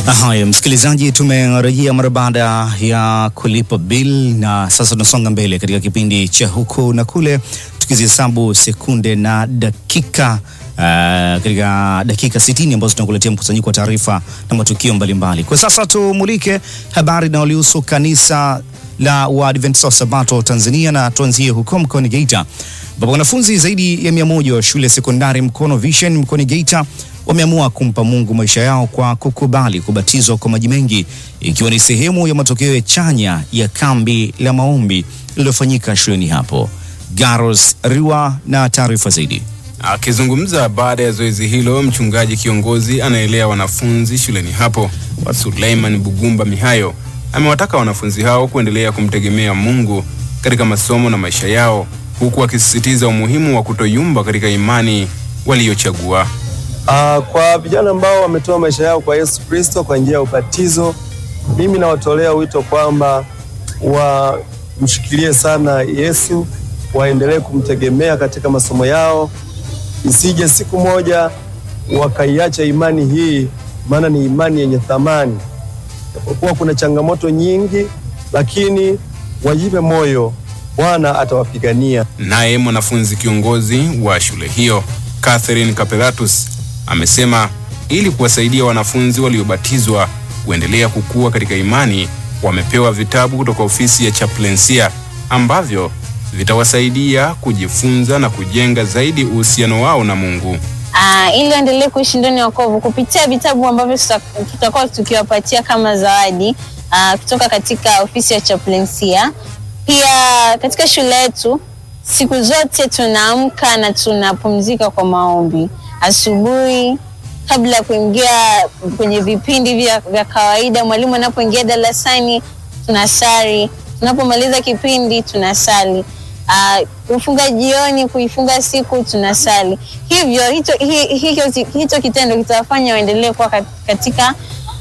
Haya, msikilizaji, tumerejea mara baada ya kulipa bill na sasa tunasonga mbele katika kipindi cha huku na kule, tukizihesabu sekunde na dakika uh, katika dakika 60 ambazo tunakuletea mkusanyiko wa taarifa na matukio mbalimbali. Kwa sasa tumulike habari inayolihusu kanisa la Waadventista wa Sabato Tanzania na tuanzie huko mkoani Geita ambapo wanafunzi zaidi ya mia moja wa shule ya sekondari Mkono Vision mkoani Geita wameamua kumpa Mungu maisha yao kwa kukubali kubatizwa kwa maji mengi ikiwa ni sehemu ya matokeo ya chanya ya kambi la maombi lililofanyika shuleni hapo. Garos Riwa na taarifa zaidi. Akizungumza baada ya zoezi hilo, mchungaji kiongozi anaelea wanafunzi shuleni hapo wa Suleiman Bugumba Mihayo amewataka wanafunzi hao kuendelea kumtegemea Mungu katika masomo na maisha yao, huku akisisitiza umuhimu wa kutoyumba katika imani waliyochagua. Uh, kwa vijana ambao wametoa maisha yao kwa Yesu Kristo kwa njia ya ubatizo, mimi nawatolea wito kwamba wamshikilie sana Yesu, waendelee kumtegemea katika masomo yao, isije siku moja wakaiacha imani hii, maana ni imani yenye thamani. Japokuwa kuna changamoto nyingi, lakini wajipe moyo, Bwana atawapigania. Naye mwanafunzi kiongozi wa shule hiyo Catherine Kapelatus amesema ili kuwasaidia wanafunzi waliobatizwa kuendelea kukua katika imani, wamepewa vitabu kutoka ofisi ya chaplainsia ambavyo vitawasaidia kujifunza na kujenga zaidi uhusiano wao na Mungu. Uh, ili waendelee kuishi ndani ya wokovu kupitia vitabu ambavyo tutakuwa tukiwapatia kama zawadi uh, kutoka katika ofisi ya chaplainsia. Pia katika shule yetu siku zote tunaamka na tunapumzika kwa maombi asubuhi kabla ya kuingia kwenye vipindi vya, vya kawaida. Mwalimu anapoingia darasani tunasali, tunapomaliza kipindi tunasali, uh, kufunga jioni, kuifunga siku tunasali. Hivyo hicho, hicho, hicho kitendo kitawafanya waendelee kuwa katika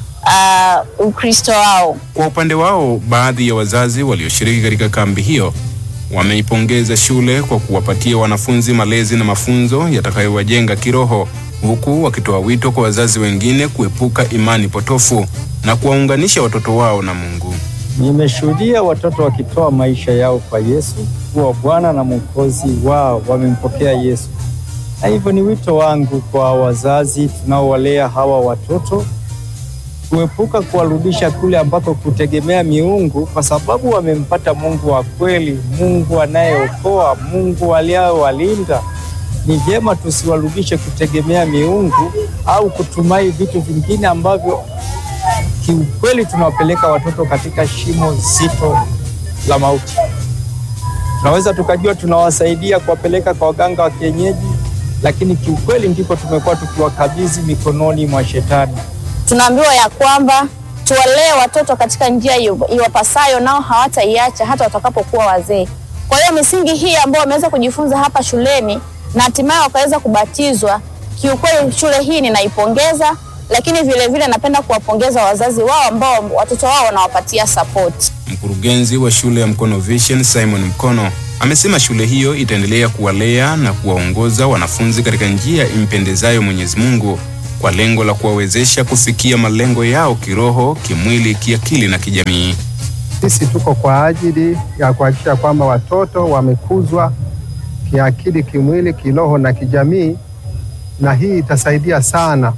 uh, Ukristo wao. Kwa upande wao, baadhi ya wazazi walioshiriki katika kambi hiyo wameipongeza shule kwa kuwapatia wanafunzi malezi na mafunzo yatakayowajenga kiroho huku wakitoa wito kwa wazazi wengine kuepuka imani potofu na kuwaunganisha watoto wao na Mungu. Nimeshuhudia watoto wakitoa maisha yao kwa Yesu kuwa Bwana na Mwokozi wao, wamempokea Yesu. Na hivyo ni wito wangu kwa wazazi tunaowalea hawa watoto kuepuka kuwarudisha kule ambako kutegemea miungu, kwa sababu wamempata Mungu wa kweli, Mungu anayeokoa, Mungu aliyewalinda. Ni vyema tusiwarudishe kutegemea miungu au kutumai vitu vingine ambavyo kiukweli tunawapeleka watoto katika shimo zito la mauti. Tunaweza tukajua tunawasaidia kuwapeleka kwa waganga wa kienyeji, lakini kiukweli ndipo tumekuwa tukiwakabidhi mikononi mwa Shetani. Tunaambiwa ya kwamba tuwalee watoto katika njia iwapasayo, nao hawataiacha hata watakapokuwa wazee. Kwa hiyo misingi hii ambayo wameweza kujifunza hapa shuleni na hatimaye wakaweza kubatizwa, kiukweli shule hii ninaipongeza, lakini vile vile napenda kuwapongeza wazazi wao ambao watoto wao wanawapatia support. Mkurugenzi wa shule ya Mkono Vision Simon Mkono amesema shule hiyo itaendelea kuwalea na kuwaongoza wanafunzi katika njia impendezayo Mwenyezi Mungu kwa lengo la kuwawezesha kufikia malengo yao kiroho, kimwili, kiakili na kijamii. Sisi tuko kwa ajili ya kuhakikisha kwamba watoto wamekuzwa kiakili, kimwili, kiroho na kijamii, na hii itasaidia sana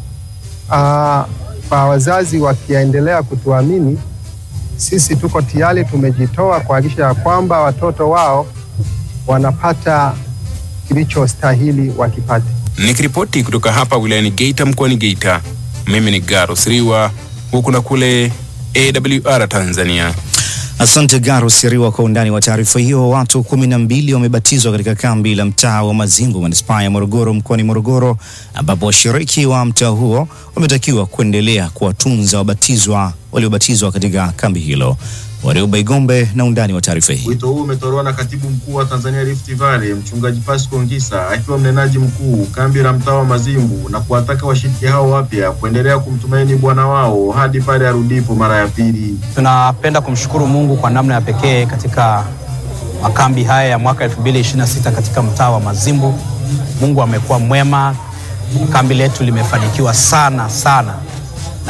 aa, kwa wazazi wakiendelea kutuamini. Sisi tuko tayari, tumejitoa kuhakikisha ya kwamba watoto wao wanapata kilichostahili wakipate. Nikiripoti kutoka hapa wilayani Geita mkoani Geita, mimi ni Garos Riwa, huku na kule AWR Tanzania. Asante Garo Siriwa kwa undani wa taarifa hiyo. Watu kumi na mbili wamebatizwa katika kambi la mtaa wa Mazimbu manispaa ya Morogoro mkoani Morogoro, ambapo washiriki wa mtaa huo wametakiwa kuendelea kuwatunza wabatizwa waliobatizwa katika kambi hilo. Warioba Igombe na undani wa taarifa hii. Wito huu umetolewa na katibu mkuu wa Tanzania Rift Valley mchungaji Pasco Ngisa akiwa mnenaji mkuu kambi la mtaa wa Mazimbu na kuwataka washiriki hao wapya kuendelea kumtumaini Bwana wao hadi pale arudipo mara ya pili. Tunapenda kumshukuru Mungu kwa namna ya pekee katika makambi haya ya mwaka 2026 katika mtaa wa Mazimbu. Mungu amekuwa mwema, kambi letu limefanikiwa sana sana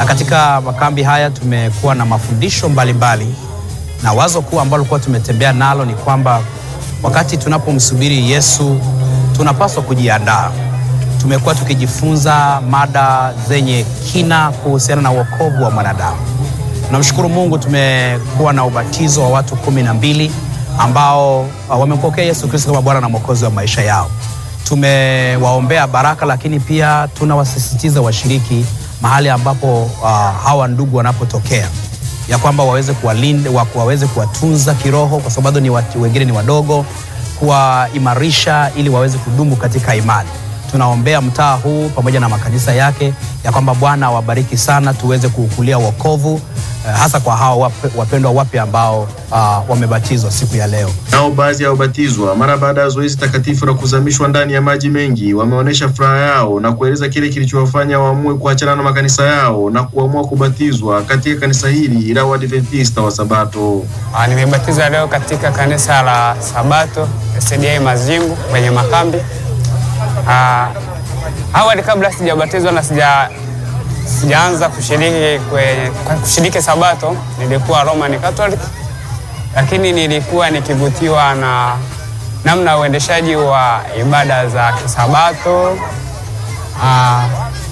na katika makambi haya tumekuwa na mafundisho mbalimbali mbali. Na wazo kuu ambalo kuwa tumetembea nalo ni kwamba wakati tunapomsubiri Yesu tunapaswa kujiandaa. Tumekuwa tukijifunza mada zenye kina kuhusiana na wokovu wa mwanadamu. Namshukuru Mungu, tumekuwa na ubatizo wa watu kumi na mbili ambao uh, wamempokea Yesu Kristo kama Bwana na Mwokozi wa maisha yao. Tumewaombea baraka, lakini pia tunawasisitiza washiriki mahali ambapo uh, hawa ndugu wanapotokea ya kwamba waweze kuwalinda, wa- waweze kuwatunza kiroho, kwa sababu ni watu wengine ni wadogo, kuwaimarisha ili waweze kudumu katika imani. Tunaombea mtaa huu pamoja na makanisa yake ya kwamba Bwana awabariki sana, tuweze kuukulia wokovu eh, hasa kwa hawa wap- wapendwa wapya ambao uh, wamebatizwa siku ya leo. Nao baadhi ya wabatizwa mara baada ya zoezi takatifu la kuzamishwa ndani ya maji mengi wameonyesha furaha yao na kueleza kile kilichowafanya waamue kuachana na makanisa yao na kuamua kubatizwa katika kanisa hili la Waadventista wa Sabato. Ah, Nimebatizwa leo katika kanisa la Sabato SDA Mazimbu kwenye makambi. Ah, Awali kabla sijabatizwa na sija sijaanza kushiriki kwenye kushiriki Sabato nilikuwa Roman Catholic, lakini nilikuwa nikivutiwa na namna uendeshaji wa ibada za kisabato ah,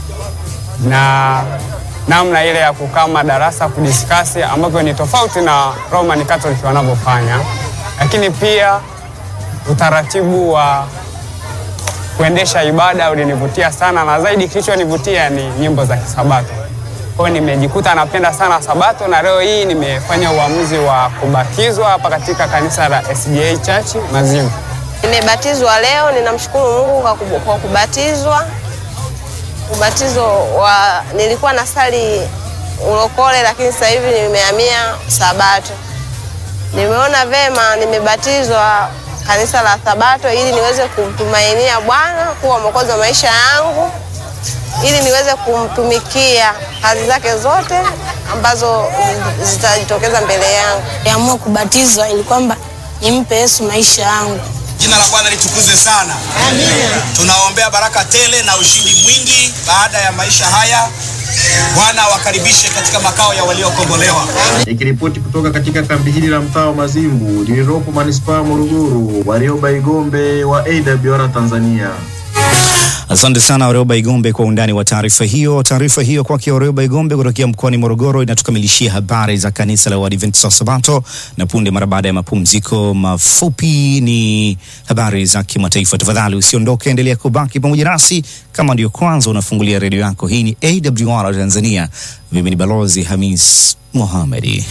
na namna ile ya kukaa madarasa kudiskasi ambavyo ni tofauti na Roman Catholic wanavyofanya, lakini pia utaratibu wa kuendesha ibada ulinivutia sana, na zaidi kilichonivutia ni nyimbo za kisabato. Kwa hiyo nimejikuta napenda sana Sabato, na leo hii nimefanya uamuzi wa kubatizwa hapa katika kanisa la SDA Church Mazimbu. Nimebatizwa leo, ninamshukuru Mungu kwa kubu- kwa kubatizwa. Ubatizo wa nilikuwa na sali ulokole, lakini sasa hivi nimehamia Sabato. Nimeona vema nimebatizwa kanisa la Sabato ili niweze kumtumainia Bwana kuwa mwokozi wa maisha yangu, ili niweze kumtumikia kazi zake zote ambazo zitajitokeza mbele yangu. Niamua kubatizwa ili kwamba nimpe Yesu maisha yangu. Jina la Bwana litukuzwe sana. Tunaombea baraka tele na ushindi mwingi baada ya maisha haya. Bwana awakaribishe katika makao ya waliokombolewa. Nikiripoti kutoka katika kambi hili la mtaa wa Mazimbu lililopo manispaa ya Morogoro, Warioba Igombe wa AWR Tanzania. Asante sana Warioba Igombe kwa undani wa taarifa hiyo. Taarifa hiyo kwake Warioba Igombe kutokea mkoani Morogoro inatukamilishia habari za kanisa la Waadventista wa Sabato, na punde mara baada ya mapumziko mafupi ni habari za kimataifa. Tafadhali usiondoke, endelea kubaki pamoja nasi. Kama ndio kwanza unafungulia redio yako, hii ni AWR Tanzania. Mimi ni Balozi Hamis Mohamedi.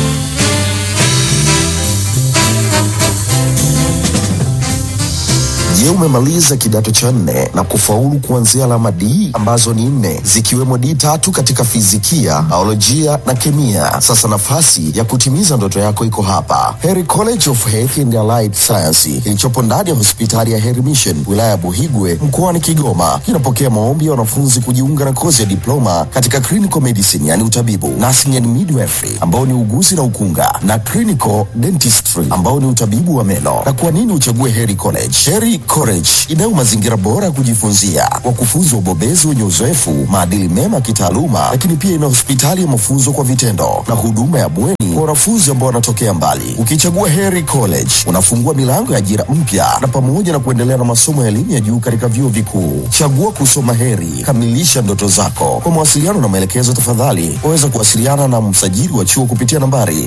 Je, umemaliza kidato cha nne na kufaulu kuanzia alama D ambazo ni nne zikiwemo D tatu katika fizikia, biolojia na kemia? Sasa nafasi ya kutimiza ndoto yako iko hapa, Heri College of Health and Allied Science kilichopo ndani ya hospitali ya Heri Mission wilaya ya Buhigwe mkoani Kigoma. Kinapokea maombi ya wanafunzi kujiunga na kozi ya diploma katika clinical medicine, yani utabibu, nursing and midwifery ambao ni uguzi na ukunga, na clinical dentistry ambao ni utabibu wa meno. Na kwa nini uchague Heri College? Heri College inayo mazingira bora ya kujifunzia, wakufunzi wabobezi wenye uzoefu, maadili mema ya kitaaluma, lakini pia ina hospitali ya mafunzo kwa vitendo na huduma ya bweni kwa wanafunzi ambao wanatokea mbali. Ukichagua Heri College unafungua milango ya ajira mpya na pamoja na kuendelea na masomo ya elimu ya juu katika vyuo vikuu. Chagua kusoma Heri, kamilisha ndoto zako. Kwa mawasiliano na maelekezo, tafadhali waweza kuwasiliana na msajili wa chuo kupitia nambari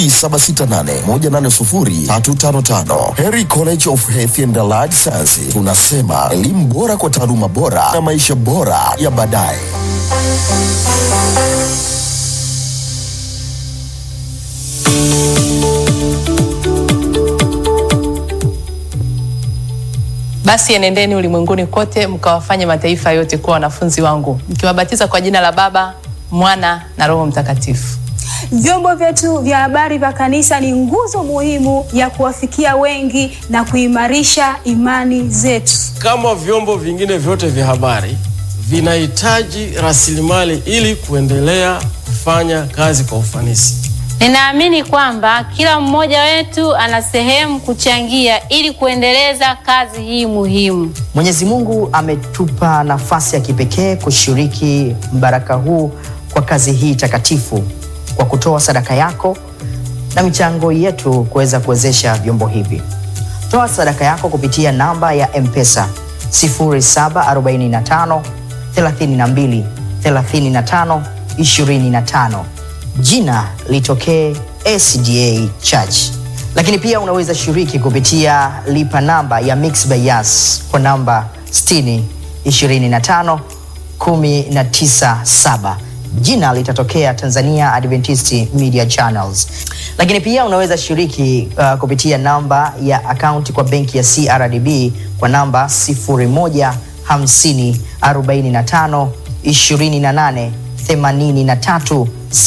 0768180355. Heri College of Health and Allied Science, tunasema elimu bora kwa taaluma bora na maisha bora ya baadaye. Basi enendeni ulimwenguni kote mkawafanye mataifa yote kuwa wanafunzi wangu, mkiwabatiza kwa jina la Baba, Mwana na Roho Mtakatifu. Vyombo vyetu vya habari vya kanisa ni nguzo muhimu ya kuwafikia wengi na kuimarisha imani zetu. Kama vyombo vingine vyote vya habari vinahitaji rasilimali ili kuendelea kufanya kazi kwa ufanisi. Ninaamini kwamba kila mmoja wetu ana sehemu kuchangia ili kuendeleza kazi hii muhimu. Mwenyezi Mungu ametupa nafasi ya kipekee kushiriki mbaraka huu kwa kazi hii takatifu kwa kutoa sadaka yako na michango yetu kuweza kuwezesha vyombo hivi. Toa sadaka yako kupitia namba ya M-Pesa 0745 32 35 25. Jina litokee SDA Church. Lakini pia unaweza shiriki kupitia lipa namba ya Mixx by Yas kwa namba 60 25 197 jina litatokea Tanzania Adventist Media Channels. Lakini pia unaweza shiriki uh, kupitia namba ya akaunti kwa benki ya CRDB kwa namba 0150 45 28 83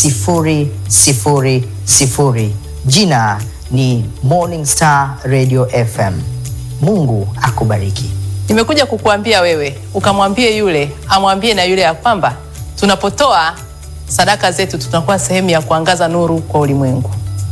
000. Jina ni Morning Star Radio FM. Mungu akubariki. Nimekuja kukuambia wewe ukamwambie yule amwambie na yule ya kwamba tunapotoa sadaka zetu tunakuwa sehemu ya kuangaza nuru kwa ulimwengu.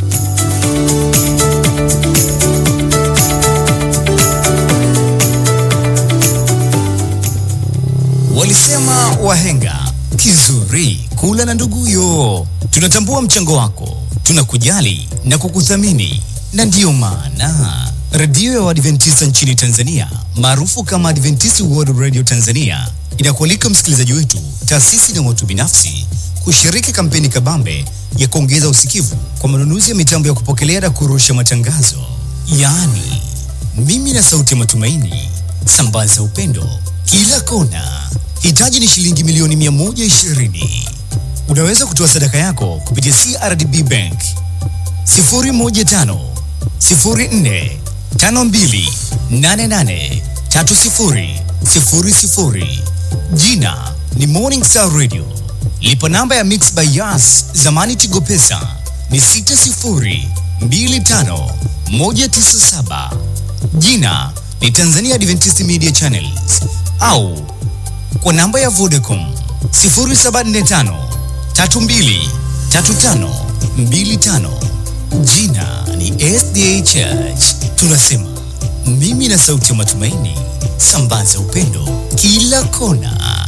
Walisema wahenga kizuri kula na nduguyo. Tunatambua mchango wako, tunakujali na kukuthamini, na ndiyo maana redio ya Waadventista nchini Tanzania maarufu kama Adventist World Radio Tanzania inakualika msikilizaji wetu, taasisi na watu binafsi kushiriki kampeni kabambe ya kuongeza usikivu kwa manunuzi ya mitambo ya kupokelea na kurusha matangazo, yaani mimi na sauti ya matumaini, sambaza upendo kila kona. Hitaji ni shilingi milioni 120. Unaweza kutoa sadaka yako kupitia CRDB Bank 015 04 52 88 30 00. Jina ni Morning Star Radio. Lipa namba ya Mixx by Yas zamani Tigo Pesa ni 60 25 197. Jina ni Tanzania Adventist Media Channels au kwa namba ya Vodacom 0745 32 35 25. Jina ni SDA Church. Tunasema mimi na sauti ya matumaini, sambaza upendo kila kona.